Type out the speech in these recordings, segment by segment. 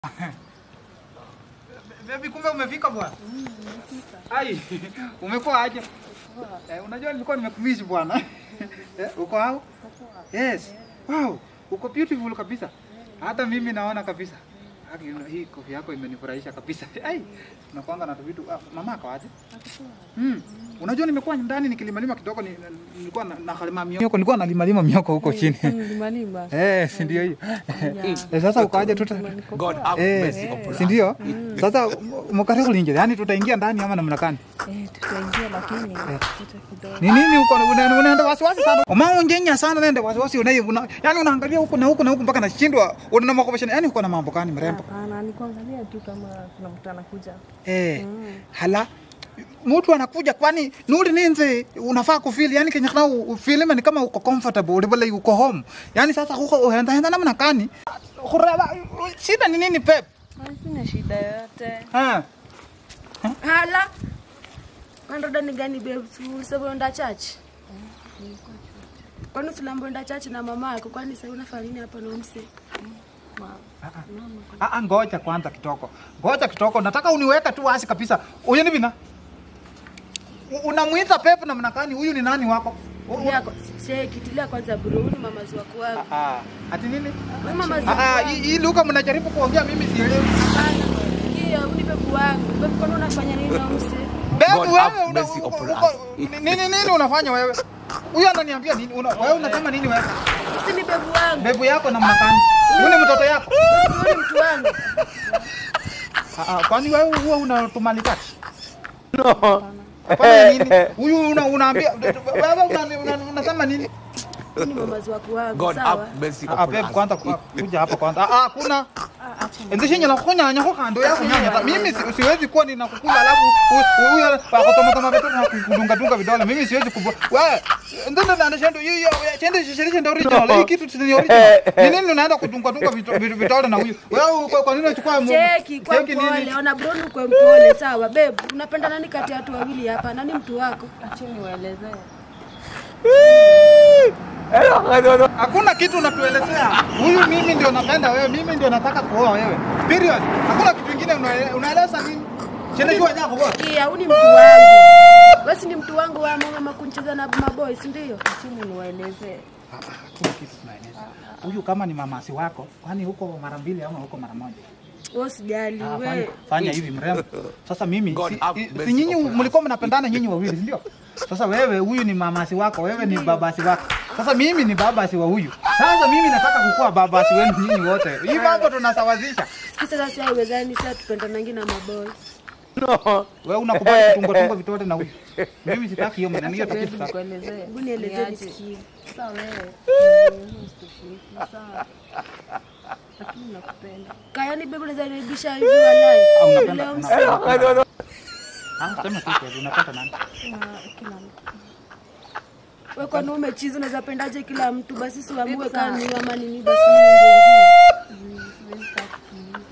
Baby, kumbe umefika bwana. Ai, umekuwa aje? Eh, unajua nilikuwa nimekumisi bwana. Eh, uko hao? Yes. Wow, uko beautiful kabisa. Hata mimi naona kabisa. Haki, una- hii kofia yako imenifurahisha kabisa. Ai, unakuanga na vitu. Ah, mama ako aje? Mm. Unajua nimekuwa ndani nikilimalima kidogo ni, nilikuwa na, na kalima mioko. Nilikuwa nalimalima mioko huko chini. Limalima. Eh, si ndio hiyo. Eh, sasa ukaje tuta God have Eh, mercy upon si ndio? Sasa mkataka kuingia, yani tutaingia ndani ama namna gani? Eh, tutaingia lakini tuta kidogo. Ni nini uko una- unaenda wasiwasi sana? Umaunjenya sana nende wasiwasi una, una yani unaangalia huku na huku na huku mpaka nashindwa una makopeshana. Yani uko na mambo gani mrembo? Hapana, ni kuangalia tu kama kuna mtu anakuja. Eh, hala mtu anakuja kwani nuri ninze unafaa kufeel yani kenya kana ufeel ni kama uko comfortable ulibole uko home yani sasa huko uenda enda namna gani Kurela, shida ni nini pep Ah, Sina shida yoyote. ha Hala. Wandoda ni gani babe? Ulisema unaenda church? Kwani usilambo unaenda church na mama yako? Kwani sasa unafanya nini hapa na umse? Ah, ah, ngoja kwanza kitoko, ngoja kitoko, nataka uniweke tu wazi kabisa. Huyu ni bina, U- unamwita Pep namna gani? Huyu ni nani wako? U- u- Tilia kwa- che kitilia kwanza bro, huyu ni mamazi wako wangu. Ah, ati nini? Wewe mamazi Ah, wako. ah, wangu. hii hii lugha mnajaribu kuongea, mimi sielewi. Hapana. Sikia, huyu ni babu wangu. Babu kwani unafanya nini na umse? Bebu God wewe have una- mercy uko- upon uko- us. nini nini unafanya wewe? Huyu ananiambia nini? Una- Wewe unasema nini wewe? Si ni babu wangu. Bebu yako namna gani? Huyu ni mtoto yako? Huyu ni mtu wangu. Ah, ah, kwani wewe huwa unatumalikati? Hapana nini? Huyu una unaambia wewe una- una- unasema nini? Huyu ni mamazi wako wangu. God Sawa. have mercy Ah, upon Pep us. kwanza ku- kuja hapa kwanza. Ah, ah, kuna Ndishinye la kunyanya kwa kando ya kunyanya. Ta- Mimi si- siwezi kuwa ninakukula alafu huyu akotoma toma vitu na kudunga dunga vidole. Mimi siwezi kubu. Wewe ndio ndio ndio hiyo chende shishirishe ndio original. Hii kitu ni original. Ni nini unaenda kudunga dunga vitu- vitu- vidole na huyu? Wewe kwa- kwa nini unachukua mu- Cheki kwa cheki nini? mpole, ona bro ni kwa mpole. Sawa babe, unapenda nani kati ya watu wawili hapa? Nani mtu wako? Acheni waelezee. Hakuna kitu unatuelezea. Huyu mimi ndio napenda wewe, mimi ndio nataka kuoa wewe. Period. Hakuna kitu kingine unaele- unaeleza nini? Chende jua nyako bora. Sikia, huyu ni mtu wangu. Wewe si ni mtu wangu wa mama kuncheza na maboys, ndio? Acheni niwaelezee. Hakuna kitu tunaeleza. Huyu kama ni mamasi wako, kwani huko mara mbili ama huko mara moja? Wewe usijali, Ah, fanya, wewe. fanya hivi mrembo. Sasa mimi God si, have i- si mercy nyinyi upon us. mlikuwa mnapendana nyinyi wawili, si ndio? Sasa wewe huyu ni mamasi wako, wewe ni babasi wako. Sasa mimi ni babasi wa huyu. Sasa mimi nataka kukuwa babasi wenu nyinyi wote. Hii mambo tunasawazisha. Sasa sasa haiwezani sasa tupendanangi na maboys. Wewe unakubali kutunga tunga vitote na huyu. Mimi sitaki hiyo maneno hiyo Babe, tukitaka. nikuelezee. Hebu nielezee Niaje? nisikie. Sawa wewe. Usitushiriki, sawa. Lakini nakupenda. Kayani babe unaweza nibisha hivi walai. Ah, unapenda- Leo una- msi- unapenda- Ah, sema tu kweli, unapenda nani? Na kila mtu. Wewe kwani umechizi unaweza pendaje kila mtu? Basi si uamue Babe, kama sawa. ni ama nini basi ningeingine. Mm, siwezi taka kuuliza.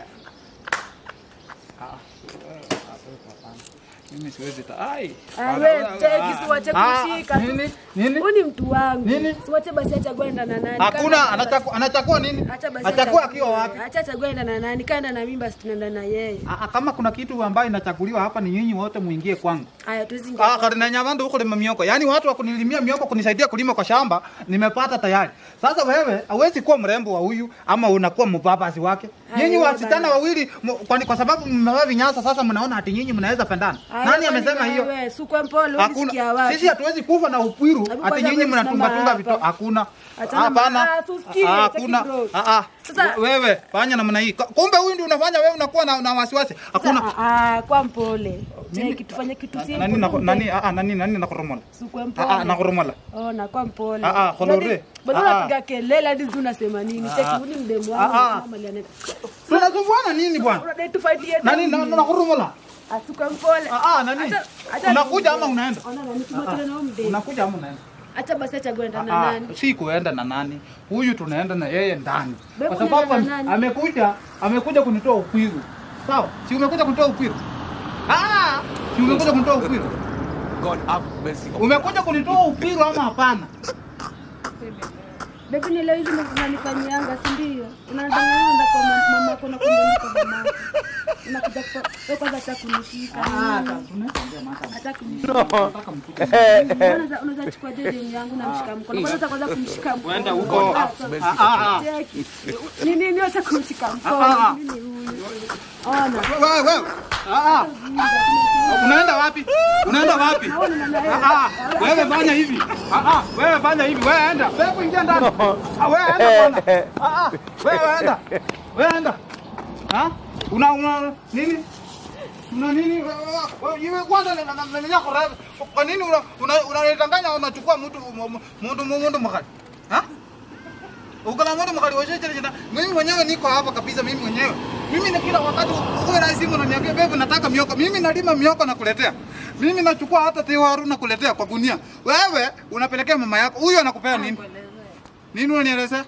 Mimi siwezi ta. Ai. Ah, wewe cheki siwache Ah, kushika. Nini? Nini? Huyu ni mtu wangu. Nini? Siwache basi achague enda na nani. Hakuna Kama- anachakua anachakua nini? Acha basi Achakua achague. akiwa wapi? Acha achague enda na nani. Kaenda na mimi basi tunaenda na yeye. Ah, kama kuna kitu ambayo inachaguliwa hapa ni nyinyi wote muingie kwangu. Haya tuwezi ingia. Ah, karina nyamando huko lima mioko. Yaani watu wa kunilimia mioko kunisaidia kulima kwa shamba nimepata tayari. Sasa wewe hauwezi kuwa mrembo wa huyu ama unakuwa mbabasi wake. Haya, Nyinyi wewe wasichana bana. wawili mu- kwani kwa sababu mmevaa vinyasa sasa mnaona ati nyinyi mnaweza pendana. Haya, Nani kwani amesema hiyo? wewe, Si kwa mpole ulisikia Hakuna. wapi? Sisi hatuwezi kufa na upwiru Hebu ati kwanza nyinyi wewe mnatunga simama tunga hapa. vito. Hakuna. Achana Hapana. na- ah, tusikie, Ah, cheki Hakuna. bro. Ah ah. Sasa- Wewe fanya namna hii. Kumbe huyu ndio unafanya wewe unakuwa na, na wasiwasi. Hakuna. Ah, ah, kwa mpole. Cheki tufanye kitu Nani simple. nako nani ah ah, nani nani nakoromola. Si kwa Ah ah mpole. nakoromola. Oh, na kwa mpole. Ah, ah, kolore. Bado- Bado Ah, ah. unapiga kelele hadi sijui unasema nini. Cheki huyu ni mdemu wangu. Ah, ah. mama aliane- Tunasumbuana nini bwana? Unadai tufightie Nani nini? na nakoromola? Ah, si kwa mpole. Ah ah nani? Acha- acha Unakuja niongee. ama unaenda? Ona nani tumatane na huyu mdemu. Unakuja ama unaenda? Acha basi achague enda na Ah, nani. si kuenda na nani. Huyu tunaenda na yeye ndani. Wewe Kwa sababu unaenda na ame- nani? amekuja amekuja kunitoa ukwiru. Sawa? Si umekuja kunitoa ukwiru? Ah, si umekuja kunitoa ukwiru? God have mercy upon us. Umekuja kunitoa ukwiru ama hapana? Bebi ni leo hizi ndo unanifanyianga, si ndio? Unadanganya ndo kwa ma- mama yako na kumbe ni kwa mama yako. Unakuja kwa wewe kwanza hata kunishika. Ah, nini? tunaongea mata. Hata kunishika. Nataka mkuke. Unaweza unaweza chukua dede yangu na mshika mkono. Kwanza kwanza kumshika mkono. Uenda huko. Ah, sawa. Ah, ah, ah. Cheki. Ni nini acha kumshika Ah, ah. mkono? Mimi huyu. Ona. Wewe wewe. Ah ah. Unaenda wapi? Unaenda wapi? Naona na naye. Ah, ah, wewe fanya hivi. Ah, ah, wewe fanya hivi. Wewe enda. Wewe ingia ndani. Ah, wewe enda bwana. Ah, ah, wewe enda. Wewe enda. Ha? Una una nini? Una nini? Wewe wewe kwanza na na na yako rabi. Kwa nini una una unadanganya unachukua mtu mtu mtu mkali? Ha? Uko na mtu mkali wewe chele Mimi mwenyewe niko hapa kabisa mimi mwenyewe. Mimi na kila wakati uwe na simu unaniambia bebe nataka mioko. Mimi nalima mioko na kuletea. Mimi nachukua hata tewaru na kuletea kwa gunia. Wewe unapelekea mama yako. Huyu anakupea nini? Nini unanielezea?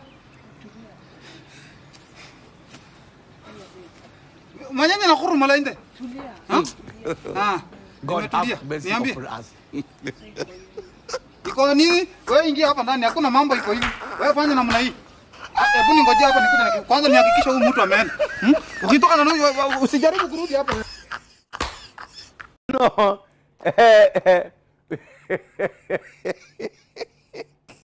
Manyanya na khuru malainde. Tulia. Ha? Ah. God Nimetulia. have mercy Niambie. upon us. Iko nini? Wewe ingia hapa ndani, hakuna mambo iko hivi. Wewe fanya namna hii. Ah, Hebu ningojea hapa nikuja na kwanza nihakikishe huyu mtu ameenda. Hmm? Ukitoka na huyu usijaribu kurudi hapa. No.